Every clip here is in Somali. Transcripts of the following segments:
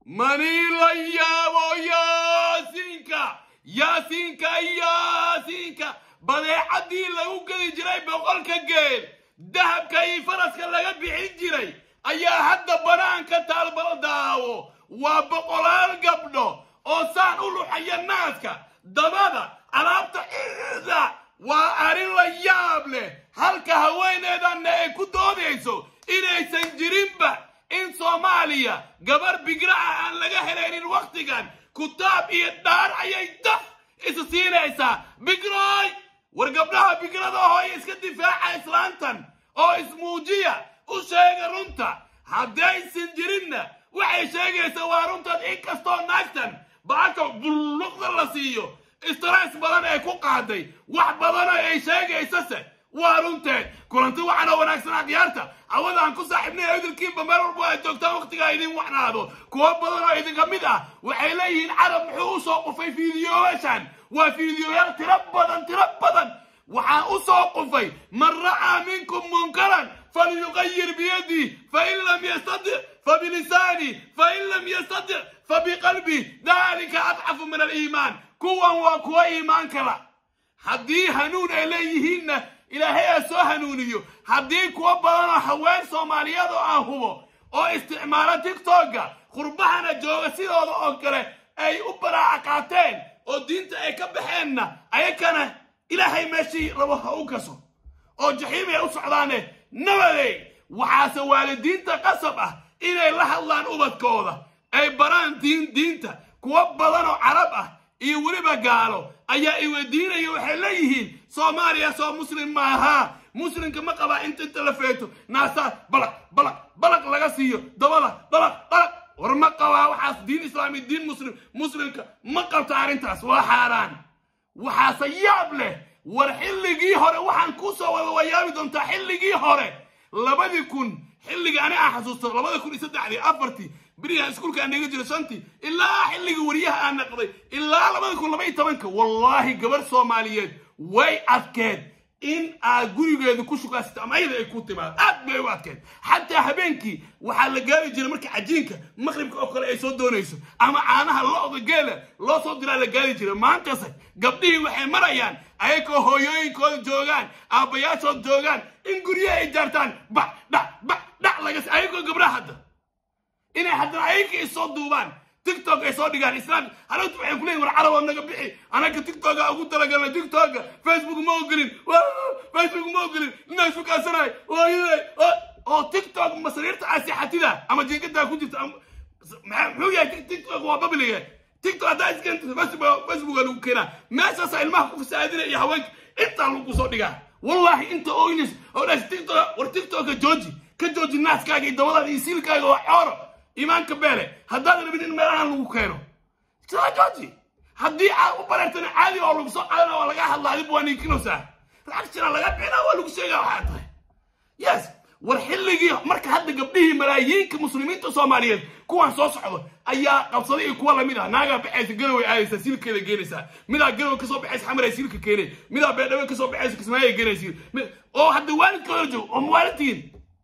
manii la yaabo yaasiinka yaasiinka yaasiinka badeecadii lagu gedi jiray boqolka geel dahabka iyo faraska laga bixin jiray ayaa hadda banaanka taalbala daawo waa boqolaal gabdho oo saan u luxaya naaska dabada alaabta ida waa arrin la yaab leh halka haweeneedanna ay ku doodayso inaysan jirinba in soomaaliya gabar bigra ah aan laga helaynin wakhtigan kutaab iyo dhaar ayay daf isa siinaysaa bigroy war gabdhaha bigrada hooy iska difaaca islaantan oo ismuujiya u sheega runta haddaysan jirinna waxay sheegaysaa waa runtan inkastoo naagtan bacaka bulluqda la siiyo stress badan ay ku qaaday wax badanoo ay sheegaysase waa runteed kulanti waxaana wanaagsan akhyaarta awada aan ku saaxiibnay idilkiinba meel walba ay joogtaan wakhtigaa idin wacnaado kuwo badan oo idinka mid ah waxay leeyihiin carab muxuu u soo qufay fiidiyoyaashan waa fiidiyoyaal tiro badan tiro badan waxaa u soo qufay man ra'aa minkum munkaran falyuqayir biyadii fain lam yastadic fabilisaani fain lam yastadic fabiqalbi dalika adcafu min aliimaan kuwan waa kuwa iimaan kala haddii hanuun ay leeyihiinna ilaahay aa soo hanuuniyo haddii kuwa badanoo haween soomaaliyeed oo aan hubo oo isticmaalo tigtogga qurbahana jooga sidooda oo kale ay u baraaca qaateen oo diinta ay ka baxeenna ayakana ilaahay meeshii rabo ha u gaso oo jaxiimay u socdaane nabadey waxaase waalidiinta qasab ah inay la hadlaan ubadkooda ay baraan diin diinta kuwa badan oo carab ah iyo weliba gaalo ayaa iweydiinaya waxay leeyihiin soomaaliya soo muslim maaha muslimka ma qabaa inta inta la feeto naasaa balaq balaq balaq laga siiyo dabada balaq balaq war ma qabaa waxaas diin islaami diin muslim muslimka ma qabta arrintaas waa xaaraan waxaase yaab leh war xilligii hore waxaan ku soo wada wayaabi doontaa xilligii hore labadii kun xilligii ani aan xasuusto labada kun iyo saddexdii afartii berigaan iskuulka aan dhiga jiro shantii ilaa xilligii wariyaha aan naqday ilaa labada kun laba iyo tobanka wallaahi gabar soomaaliyeed way adkeed in aad gurigeedu ku shukaasito ama ayada ay ku timaado aad bay u adkeed xataa habeenkii waxaa la gaari jiray marka cajiinka maqribka oo kale ay soo doonayso ama caanaha lo-da geela loo soo diraa la gaari jiray maantase gabdhihii waxay marayaan ayagoo hooyooyinkooda joogaan aabbayaashood joogaan in guryaha ay jaartaan bac dhac bac dhac laga ayagoo gabdhaha hadda inay haddana ayagii isoo duubaan tiktok ay soo dhigaan islaan halagtu waxay ku leeyihin war caraboo naga bixi anaga tiktoka ugu talagalnay tiktoka facebook ma ogolin facebook ma ogolin inaa isu kaasanahay hooyaday oo tiktok masariirta asixatida ama jinkadaa ku jirta muxuu yahay tiktok waa babliga tiktok haddaa iskenta facebook lagu keenaa meeshaasa ilmaha ku fasaadina iyo haweenka intaa lagu soo dhigaa wallahi inta oynis oo dhaas tiktok war tiktoka jooji ka jooji naaskaaga iyo dabadaada iyo siilkaaga waa xooro iimaanka beele haddaad rabin in meelahan lagu keeno sida jooji haddii aad u bareertana caadi oo lagu soo qaadana waa laga hadlaa adib waa ninkinaysaa lacag jira laga bixina waa lagu sheegaa waxaa tahay yes war xilligii marka hadda gabdhihii malaayiinka muslimiinta soomaaliyeed kuwan soo socdo ayaa qabsaday iyo kuwa lamid ah naagaa baxaysa galoway aadaysaa silkeeda geenaysaa midaa galow kasoo baxaysa xamar ay silka keenay midaa beedhawe kasoo baxaysa kismaayo ay geenaysa oo hadda waalidkooda joogo oo mawaalidtihiin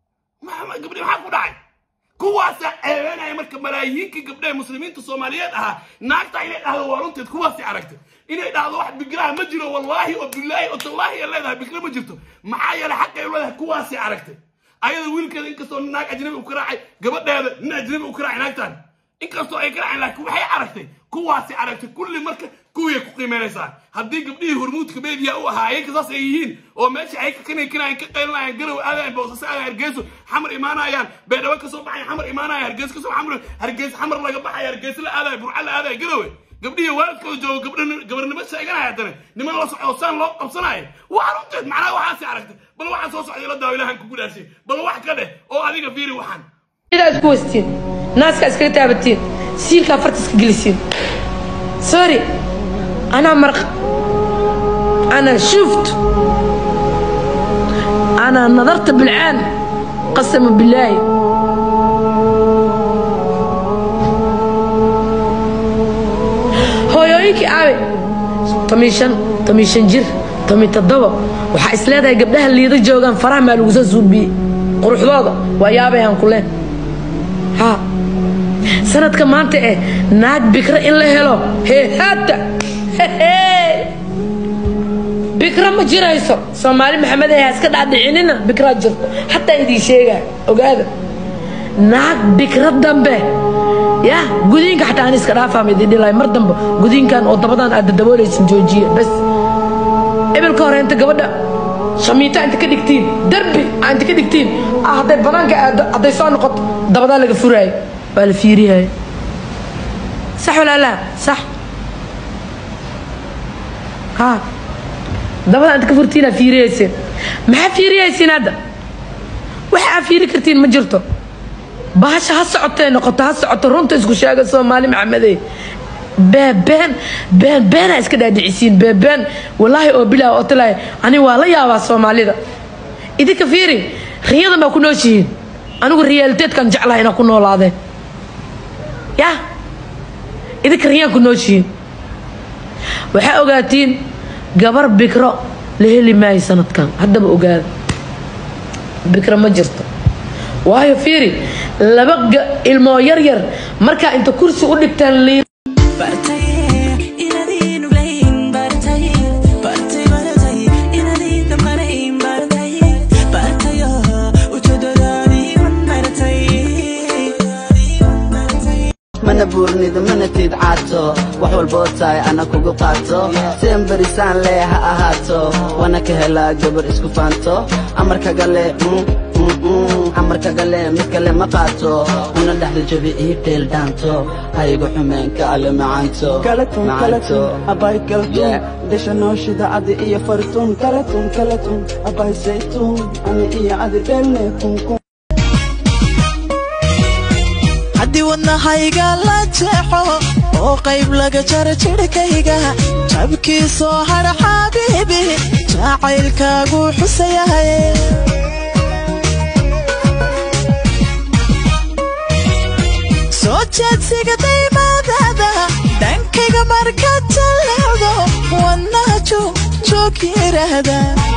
gabdhi maxaa ku dhacay kuwaasaa ceebeynaya marka malaayiinkii gabdhaha muslimiinta soomaaliyeed ahaa naagta inay dhahdo waa runteed kuwaasay aragtay inay dhahdo wax bigraha ma jiro wallaahi oo bilaahi oo tallaahi ay leedahay bigra ma jirto maxaa yeelay xaqay u leedahay kuwaasay aragtay ayada wiilkeeda inkastoo naag ajnabi u ka raacay gabadheeda nin ajnabi u ka raacay naagtan inkastoo ay ka raaceen laakiin waxay aragtay kuwaasay aragtay kulli marka kuwiyay ku qiimeynaysaa haddii gabdhihii hormuudka meediya u ahaa ayaka saas ay yihiin oo meesha ay ka kanaykanayaan ka qaylinayaan garow aadayan boosase aadayan hargeyso xamar imaanayaan beedhawe kasoo baxayan xamar imaanaya hargeyso kasoo xamar hargeyso xamar laga baxaya hargeyso la aadaya burca la aadaya garowe gabdhihii waalidkooda joogo gabdha gabarnimo sheeganaya haddana niman la socdo saan loo qabsanaayo waa runteed macnaha waxaasay aragtay bal waxaa soo socday la daawo ilahan kugu dhaashay bal wax ka dheh oo adiga fiiri waxaan sidaa isku wastiin naaska iskaga taabatiin siilkaa farta iska gelisiin sorry أنا مرق أنا شفت أنا نظرت بالعين قسما بالله hooyooyinkii aabe tomi shan tomi shan jir tomi toddoba waxaa isleedahay gabdhaha liida joogaan faraha maa lagu soo suubiyey quruxdooda waa yaabayaan ku leen ha sanadka maanta eh naag bikra in la helo hehaata bikra ma jirayso soomaali maxamed ee iska dhaadhicinina bikraa jirto xataa idiin sheegaa ogaada naag bikra dambe ya gudiinka xataa aan iska dhaafaama idin dhilay mar dambe gudiinkan oo dabadan aad dadaboolaysin joojiya bas ebilka hore inta gabadha shamiita inta ka dhigtiin darbi aa inta ka dhigtiin ah hadday banaanka aado hadday soo noqoto dabadaa laga furaayo waa la fiiriyayo sax walaalaa sax ha dabadaa inta ka furtiinaa fiiriyayseen maxaa fiiriyaysiin hadda waxa aa fiiri kartiin ma jirto bahasha ha socotee noqoto ha socoto runta isku sheega soomaali maxamedey beebeen been beenaa iska dhaadhicisiin beebeen walaahi oo bilaa oo talaahi ani waa la yaabaa soomaalida idinka fiiri riyadan baa ku nooshihiin anigu riyaaliteedkan jeclaha inaa ku noolaadeen ya idinka riyaan ku nooshihiin waxaa ogaatiin gabar bikro la heli maayo sanadkan haddaba ogaada bikro ma jirto waayo fiiri laba ilmoo yar yar markaa inta kursi u dhigtaan liin mana buurnida mana tiidcaato wax walboo tahay ana kugu qaato seen barisaan lee ha ahaato wana ka helaa gabar isku faanto amarkagale amarkagale mid kale ma qaato una dhexda jabi ii dheel dhaanto haygu xumeen ka ale macaanto kalatun kalatun abay kaltun desha nooshida adi iyo fartun kalatun kalatun abay saytun ani iyo adi dhelne kunkun haddii wadnahayga la jeexo oo qayb laga jaro jidhkayga jabkiisoo hadha xabiibi jacaylkaagu xusayahay soo jeedsiga daymaadada dhankayga markaad jaleecdo wadnaha joog joog yiraahda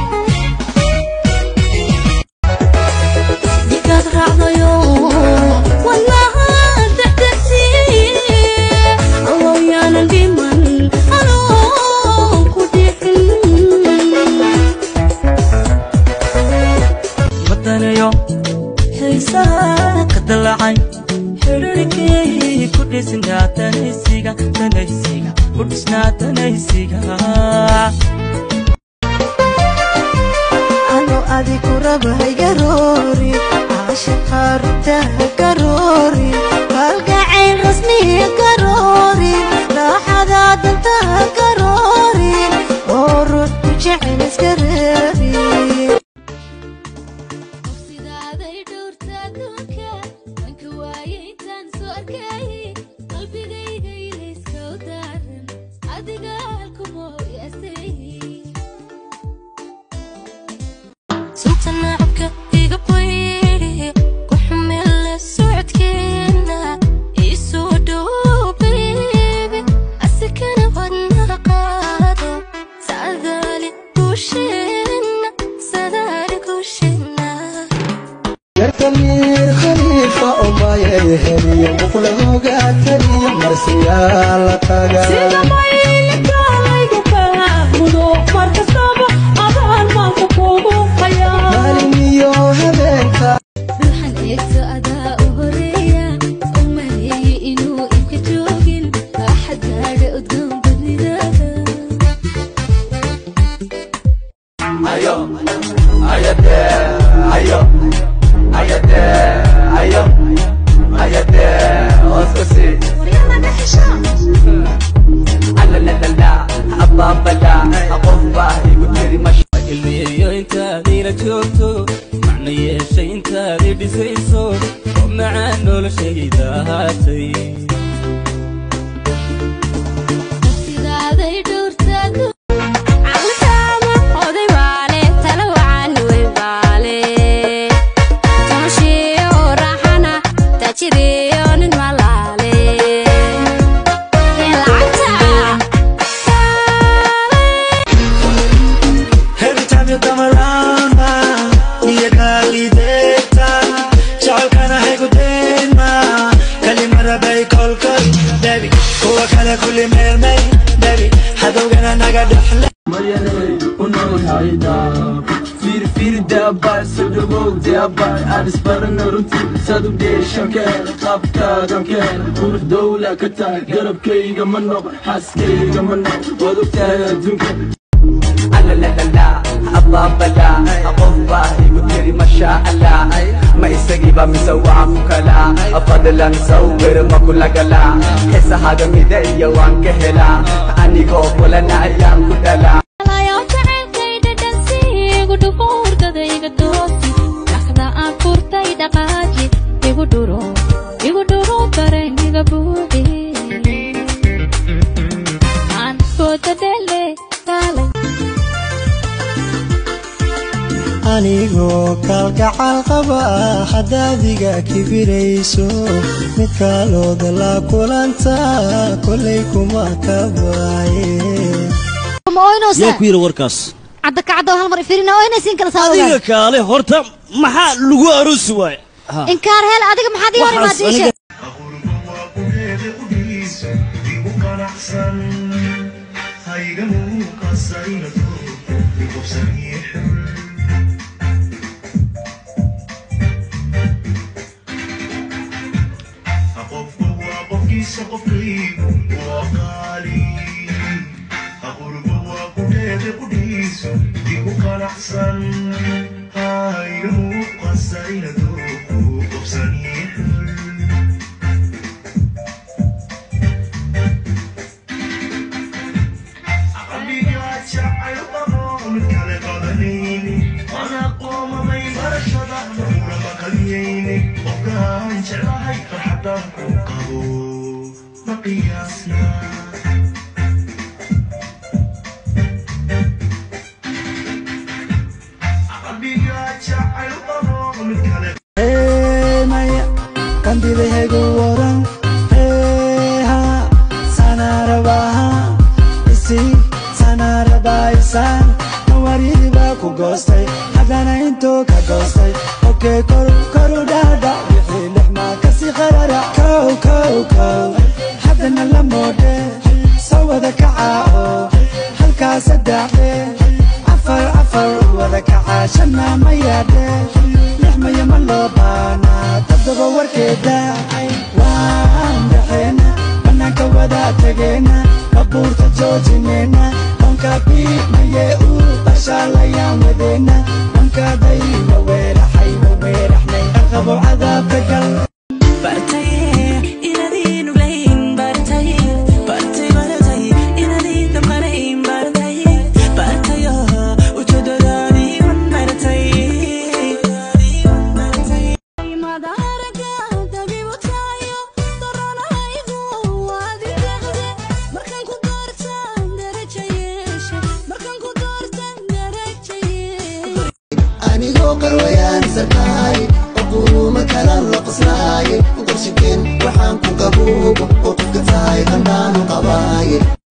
wadanayo xiisaha ka dalacay xidhiirkii ku dhisnaa tanaysiga tanaysiga ku dhisnaa tanaysiga ano adiku rabay garoori caashaqa rutaha garoori kalgacayl rasmiya garoori raaxada dantaha garoori oo ruux ku jecel iska reebi sidaaday dhowrta adduunka wanka waaye intaan soo arkay qalbigayga ilayska u daaran adiga halkumoo yaasay sunta nacabka iga bayri ku xumele socodkeena isoo dhow baby asikana wadna qaado sadaali guusheena sadaali guusheena yarkamiir khaliifa umayay heliyo muqlahoga taliyo marsiyaala taga maalin iyo habeenka ruuxan eegto adaa u horeeya u maleeye inuu ibka joogin raaxad gaadha udgoon badnidaada ilmiyeeyo intaadiila joogto macna yeeshay intaadii dhisayso oo macaan noloshayda ahaatay sidaaday dhowrta Calitaama oday baale tala wacan wey baale Tamashiyo raaxana tajiriyo nin malaale Lacagta Every time you come around, ma, niya kalideta, chakana hai kudema, kalimara be baby kuwa kale kulli meel may baby hadowgana naga dhexle لا لا لا لا الله بلا أقف باهي وتري ما شاء الله ما يستجيب مسوى مكلا فضلا نصور ما كل قلا حس هذا مدعي وان كهلا أني قوف ولا نعيان كدلا Layo jacaylkayda dhansi igu dhufo hurdada iga doosi dhaxda aan furtay dhaqaaji igu dhuro igu dhuro dareenkiga buuxi aan fooda dhele kaalay anigoo kaalgacal qaba haddaadiga kibirayso mid kaalooda la kulanta kolay kuma kabaaye ma oynaysaa yaa ku yidhi warkaas cadda kacadda hal mar ifirina oynaysiin kala adiga saawada kaale horta maxaa lagu aroosi waaye inkaar hel adiga maxaad ii hor Waxaas imaadiishe aniga- Hey, maya kandidahegu waran heha sanarabaha isi sanarabaisaan nawaridibaa ku goostay haddana intuu ka goostay okey koru koru dhaadha wixii lixmaa kasi qarara kow kow kow haddana la moodhe soo wada kacaa oo halkaa saddexe afar afar wada kacaa shanna ma yaadhe lix maya ma loo baanaa toddoba warkeeda waan dhexeena bannaanka wada tegeena babuurta joojineyna onka biimaye u bashaalayaan wadeena onkaday ma weeraxay ma weeraxnay aqabo cadaabka gal anigoo qarwayaan sarkaay oo quruuma kala loqosnaay qorshikeen waxaan ku qabuubo